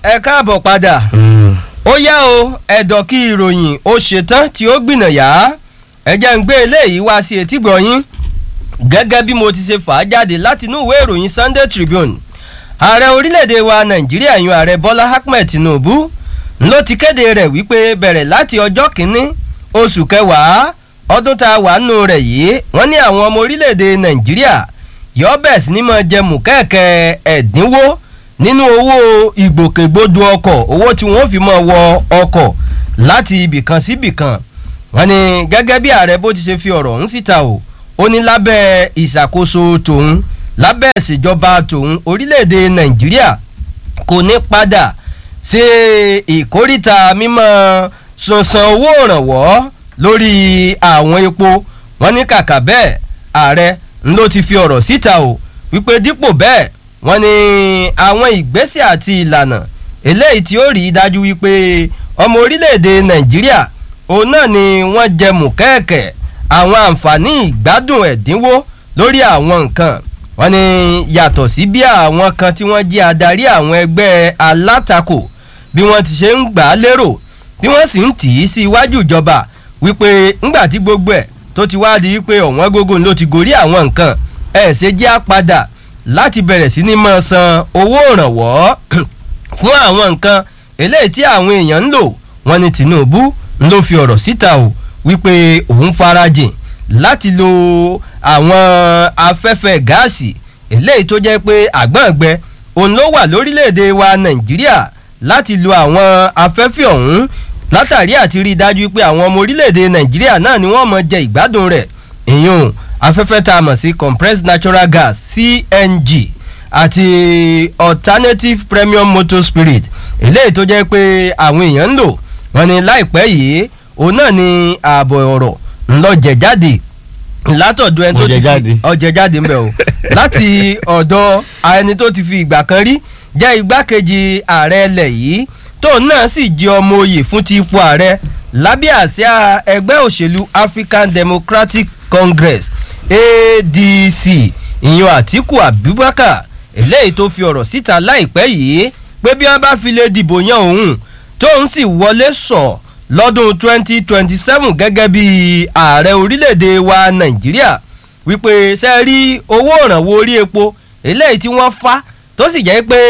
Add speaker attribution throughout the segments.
Speaker 1: ẹ káàbọ̀ padà ó yá o ẹ̀dọ̀ kí ìròyìn ó ṣetán tí ó gbìnàyà ẹ jẹ́ ń gbé eléyìí wá sí etí gbọ̀nyín gẹ́gẹ́ bí mo ti ṣe fà á jáde látinú ìwé ìròyìn Sunday Tribune ààrẹ orílẹ̀-èdè wa Nàìjíríà yan ààrẹ Bọ́lá Ahmed Tinubu ló ti kéde rẹ̀ wípé bẹ̀rẹ̀ láti ọjọ́ kìíní oṣù kẹwàá ọdún tá a wà nù rẹ̀ yìí wọ́n ní àwọn ọmọ orílẹ̀-èdè Nàìjíríà yọ bẹ̀rẹ̀ sí ní máa jẹ mùkẹ́ẹ̀kẹ́ ẹ̀dínwó nínú owó ìgbòkègbodò ọkọ̀ owó tí wọ́n fi máa wọ ọkọ̀ láti ibìkan sí ibìkan wọ́n ní gẹ́gẹ́ bí ààrẹ bó ti ṣe fi ọ̀rọ̀ ọ̀hún síta o ó ní lábẹ́ ìṣàkóso tòun lábẹ́ ìṣèjọba tòun orílẹ̀-èdè Nàìjíríà kò ní padà ṣe ìkórìtà mímọ́ sansan owó ìrànwọ́ lórí àwọn epo wọ́n ní kàkà bẹ́ẹ̀ ààrẹ ló ti fi ọ̀rọ̀ síta o wípé dípò bẹ́ẹ̀ wọ́n ní àwọn ìgbésẹ̀ àti ìlànà eléyìí tí ó rí i dájú wípé ọmọ orílẹ̀-èdè Nàìjíríà òun náà ni wọ́n jẹ mùkẹ́ẹ̀kẹ́ àwọn àǹfààní ìgbádùn ẹ̀dínwó lórí àwọn nǹkan wọ́n ní yàtọ̀ sí bí àwọn kan tí wọ́n jẹ́ adarí àwọn ẹgbẹ́ alátakò bí wọ́n ti ṣe ń gbà á lérò bí wọ́n sì ń tì í sí iwájú ìjọba wípé ńgbà tí gbogbo ẹ̀ tó ti wá di wípé ọ̀wọ́n gógó ló ti gorí àwọn nǹkan ẹ̀ ṣe jẹ́ àpadà láti bẹ̀rẹ̀ sí ní máa san owó ìrànwọ́ fún àwọn nǹkan eléyìí tí àwọn èèyàn ń lò wọ́n ní Tinubu ló fi ọ̀rọ̀ síta o wípé òun farajìn láti lo àwọn afẹ́fẹ́ gáàsì eléyìí tó jẹ́ pé àgbọ̀ngbẹ òun ló wà lórílẹ̀‐èdè wa Nàìjíríà láti lo àwọn afẹ́fẹ́ ọ̀hún látàrí àti rí i dájú pé àwọn ọmọ orílẹ̀‐èdè Nàìjíríà náà ni wọ́n mọ̀ jẹ ìgbádùn rẹ̀ èèyàn afẹ́fẹ́ tá a mọ̀ sí compressed natural gas CNG àti alternative premium motor spirit eléyìí tó jẹ́ pé àwọn èèyàn ń lò wọ́n ní láìpẹ́ yìí òun náà ni ààbọ̀ ọ̀rọ̀ ńlọ jẹ̀ jáde látọ̀dọ̀ ẹni tó ti fi ọjẹ̀ jáde ńbẹ̀ o láti ọ̀dọ̀ ẹni tó ti fi ìgbà kan rí jẹ́ igbákejì ààrẹ ilẹ̀ yìí tóun náà sì jẹ́ ọmọ oyè fún ti ipò ààrẹ lábẹ́ àsíá ẹgbẹ́ òṣèlú African Democratic Congress ADC ìyẹn Àtíkù Abubakar eléyìí tó fi ọ̀rọ̀ síta láìpẹ́ yìí pé bí wọ́n bá fi lè dìbò yan òun tóun sì wọlé sọ lọ́dún 2027 gẹ́gẹ́ bí ààrẹ orílẹ̀-èdè wa Nàìjíríà wípé ṣe rí owó ìrànwọ́ orí epo eléyìí tí wọ́n fá tó sì jẹ́ pé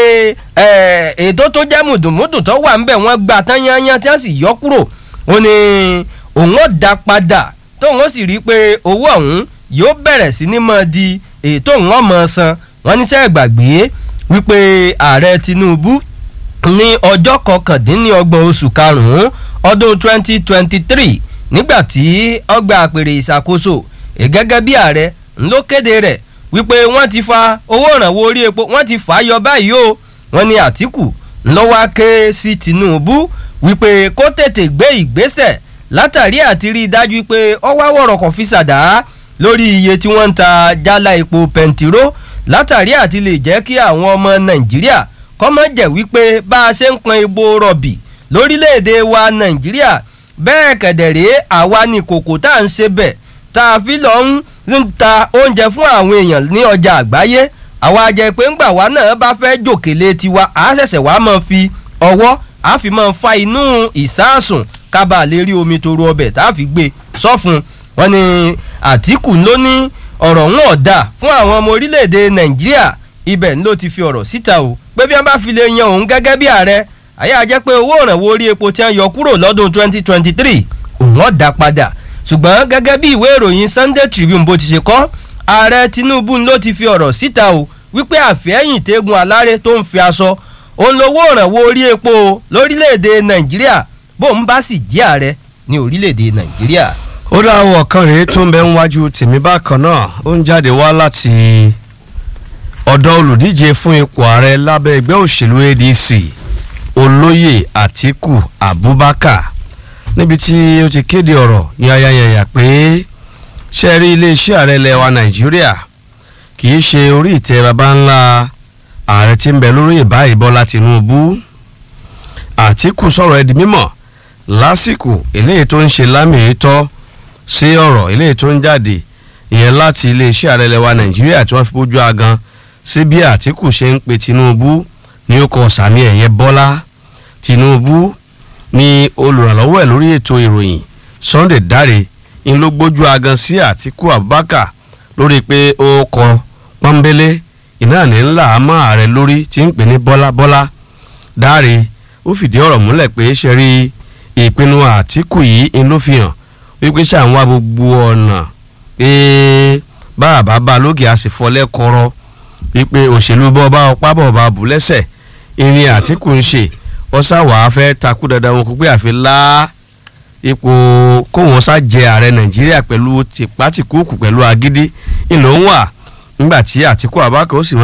Speaker 1: ètò tó jẹ́ mùdùmùdù tó wà ńbẹ̀ wọ́n gbà tán yányán tí wọ́n sì yọ kúrò ó ní òun ó dá padà tóun ó sì rí i pé owó ọ̀hún yóò bẹ̀rẹ̀ sí ní máa di ètò òun ọmọ san wọ́n ní sẹ́ gbàgbé wípé ààrẹ Tinubu ní ọjọ́ kọkàndínlọ́gbọ̀n oṣù karùn-ún ọdún 2023 nígbà tí ọgbà àpèrè ìṣàkóso gẹ́gẹ́ bí ààrẹ ló kéde rẹ̀ wípé wọ́n ti fa owó ìrànwọ́ orí epo wọ́n ti fà á yọ báyìí o wọ́n ní Àtíkù ńlọ́wọ́ ké sí Tinubu wípé kó tètè gbé ìgbésẹ̀ látàrí àti rí i dájú pé ọwọ́ àwọ̀rọ̀kọ̀ fi ṣàdá lórí iye tí wọ́n ń ta jálá epo pẹntiró látàrí àti lè jẹ́ kí àwọn ọmọ Nàìjíríà kọ́mọ́ jẹ́ wípé bá a ṣe ń pọn epo rọ̀bì lórílẹ̀‐èdè wa Nàìjíríà bẹ́ẹ̀ kẹ̀dẹ̀rẹ́ àwa ni kòkò tá à ń ṣe bẹ̀ tá a fi lọ ń ta oúnjẹ fún àwọn èèyàn ní ọjà àgbáyé àwa jẹ́ pé ńgbà wa náà bá fẹ́ jòkèlè tiwa a ṣẹ̀ṣẹ̀ wá máa fi ọwọ́ a fi máa fa inú ìsáàsùn kábàá lè rí omi tó ru ọbẹ̀ tá a fi gbé sọ́fun wọn ni Àtíkù ló ní ọ̀rọ̀ ń ọ̀dà fún àwọn ọmọ orílẹ̀-èdè Nàìjíríà ibẹ̀ ló ti fi ọ̀rọ̀ síta o pé bí wọ́n bá fi lè yan òun gẹ́gẹ́ bí ààrẹ àyà jẹ́ pé owó ìrànwọ́ orí epo tí wọ́n yọ kúrò lọ́dún 2023 òun ọ̀dà padà ṣùgbọ́n gẹ́gẹ́ bí ìwé ìròyìn Sunday Tribune bó ti ṣe kọ́ ààrẹ Tinubu ló ti fi ọ̀rọ̀ síta o wípé àfẹ́yìn tẹ́gun aláré tó ń fi aṣọ òun lówó ìrànwọ́ orí epo lórílẹ̀‐èdè Nàìjíríà bóun bá sì jẹ́ ààrẹ ní orílẹ̀‐èdè Nàìjíríà.
Speaker 2: ó dá owó ọ̀kan rèé tó ń bẹ ń wájú tèmi bákan náà ó ń jáde wá láti ọ̀dọ̀ olùdíje fún ipò ààrẹ lábẹ́ ẹgbẹ́ òṣèlú ADC olóyè Àtíkù Abubakar níbi tí ó ti kéde ọ̀rọ̀ yanyanyanya pé ṣe rí iléeṣẹ́ ààrẹ ilẹ̀ wa Nàìjíríà kì í ṣe orí ìtẹ́ baba ńlá ààrẹ tí ń bẹ lórí ìbáyìí Bọ́lá Tinubu Àtíkù sọ̀rọ̀ ẹ̀ di mímọ̀ lásìkò eléyìí tó ń ṣe lámì ìtọ́ sí ọ̀rọ̀ eléyìí tó ń jáde ìyẹn láti iléeṣẹ́ ààrẹ ilẹ̀ wa Nàìjíríà tí wọ́n fi bójú agan sí bí Àtíkù ṣe ń pe Tinubu ní ó kọ sàmì ẹ̀yẹ Bọ́lá Tinubu ní olùrànlọ́wọ́ ẹ̀ lórí ètò ìròyìn Sunday Dare ń ló gbójú agan sí Àtíkù Abubakar lórí pé ó kọ pọ́nbélé iná ní ńlá àmọ́ ààrẹ lórí tí ń pè ní Bọ́lá Bọ́lá Dare ó fìdí ọ̀rọ̀ múlẹ̀ pé ṣe rí ìpinnu Àtíkù yìí ń ló fi hàn wípé ṣàwọn gbogbo ọ̀nà pé báàbá bá lókè a sì fọlẹ́ kọ́rọ́ wípé òṣèlú bọ́ọ̀bá ọpá bọ̀ọ̀bá bù lẹ́sẹ̀ ìrìn Àtíkù ń ṣe ọ̀sáwà fẹ́ takú dandan wọn kó pé àfi lá ipò kóhun sá jẹ ààrẹ Nàìjíríà pẹ̀lú tìpátìkúùkù pẹ̀lú agídí ìlò ń wà nígbà tí Àtíkù Abubakar ó sì